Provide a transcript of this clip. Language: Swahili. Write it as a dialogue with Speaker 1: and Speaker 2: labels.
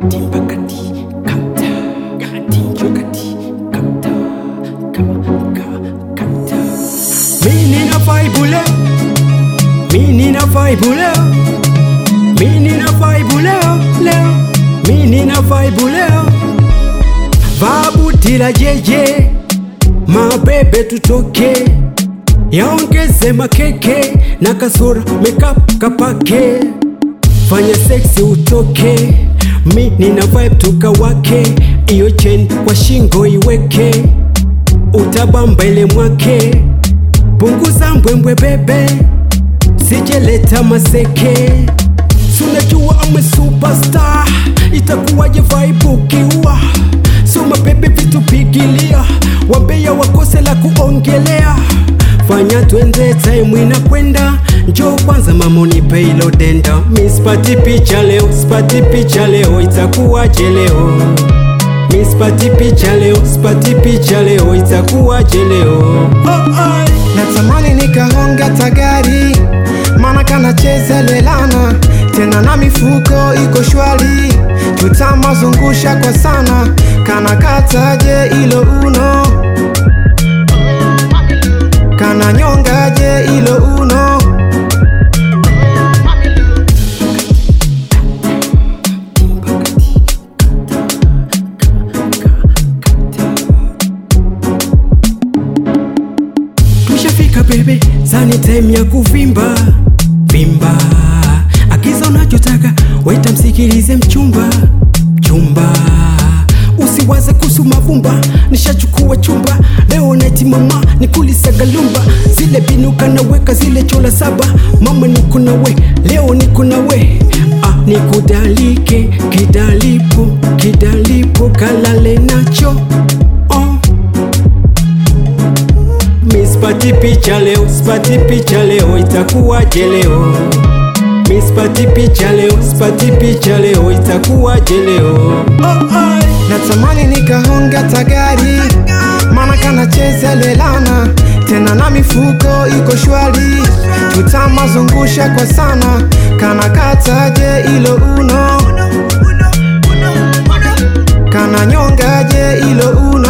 Speaker 1: timba kati kata tinjo kati kata ka kata mimi na vibe leo mimi na vibe leo mimi na vibe leo leo mimi na vibe leo vabutila jeje mabebe tutoke yaongeze makeke na kasura makeup kapake fanya seksi utoke mi nina vibe tukawake iyo chain kwa shingo iweke utabamba ile mwake punguza mbwembwe bebe sijeleta maseke sunajua ame superstar itakuwaje vibe ukiua soma bebe vitu pigilia wambea wakose la kuongelea fanya twende time inakwenda njo kwanza mama unipe ilo denda mi spati picha leo spati picha leo itakuwaje leo mi spati picha leo spati picha leo itakuwaje leo oh, oh.
Speaker 2: natamani nikahonga tagari mana kanacheza lelana tena na mifuko iko shwari tutamazungusha kwa sana kana kataje ilo uno kana nyongaje ilo uno
Speaker 1: tushafika bebe sani time ya kuvimba vimba akiza unachotaka weta msikilize mchumba chumba usiwaze kuhusu mavumba nishachukua chumba leo neti mama nikulisagalumba zile binuka naweka zile chola saba mama niko nawe leo niko nawe ah, nikudalike kidalipo kidalipo kalale nacho oh. Mi spati picha leo, spati picha leo, itakuwaje leo? Mi spati picha leo, spati picha leo, itakuwaje leo? Oh, oh.
Speaker 2: natamani nikahonga tagari mana kanacheza lelana tena na mifuko iko shwari tutamazungusha kwa sana kana kataje ilo uno kana nyongaje ilo uno